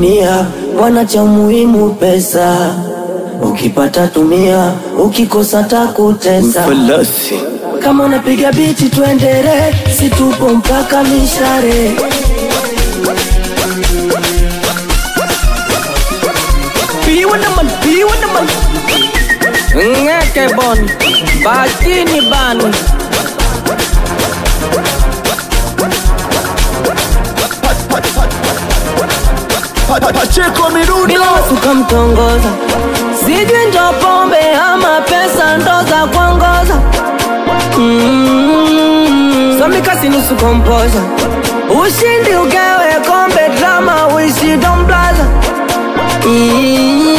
dunia bwana, cha muhimu pesa. Ukipata tumia, ukikosa takutesa. Falasi. Kama unapiga biti tuendere, si tupo mpaka mishare. Piwa naman, piwa naman. Ngeke bon, bakini ban. Pacheko Mirundo bila watu kamtongoza, sijui ndo pombe ama pesa ndo za kuongoza. Mm. Somikasi nusu kompoza, ushindi ugewe kombe drama uishi domblaza. Mm.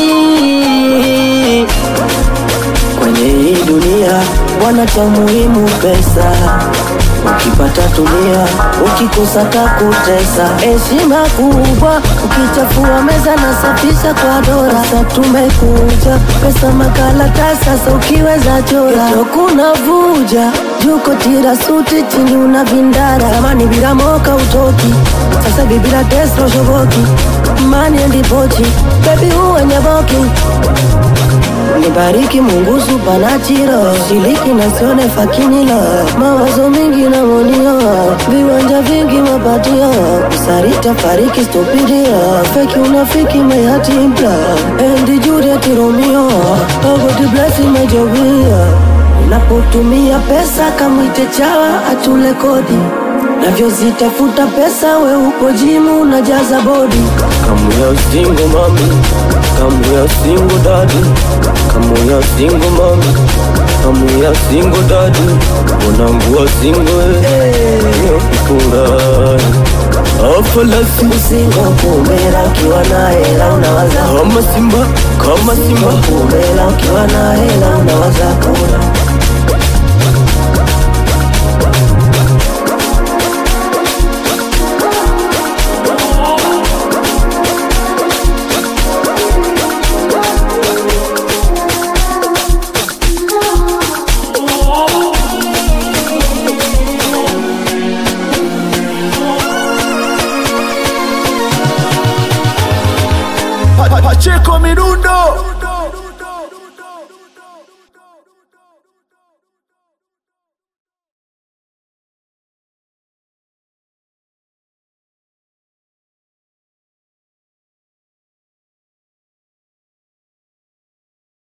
Kwenye hii dunia bwana, cha muhimu pesa. Ukipata tumia, ukikosa takutesa. Heshima kubwa, ukichafua meza na safisha kwa dora. Sasa tumekuja pesa makaratasi, sasa ukiweza chora. Kesho kuna vuja juko tira suti chini una vindara. Zamani bila moka utoki, sasa hivi bila Tesla shoboki. Mani endi pochi, baby uwe nyaboki Nibariki Mungu supanachiro Shiliki na sione fakinilo Mawazo mingi na monio Viwanja vingi mapatio Usarita fariki stupidio Feki unafiki mayati mpya Endi Juliet Romeo Agodi blessi majovia Unapotumia pesa kamwite chawa atule kodi Navyozitafuta pesa we upo jimu unajaza bodi Come here, single mommy. Come here, single daddy. Come here, single mommy. Come here, single daddy. Unambua single eh. Kifurahi. Afalasi. Usingo kumela ukiwa na hela unawaza Kama simba, kama simba. kumela ukiwa na hela unawaza kula Pacheko Mirundo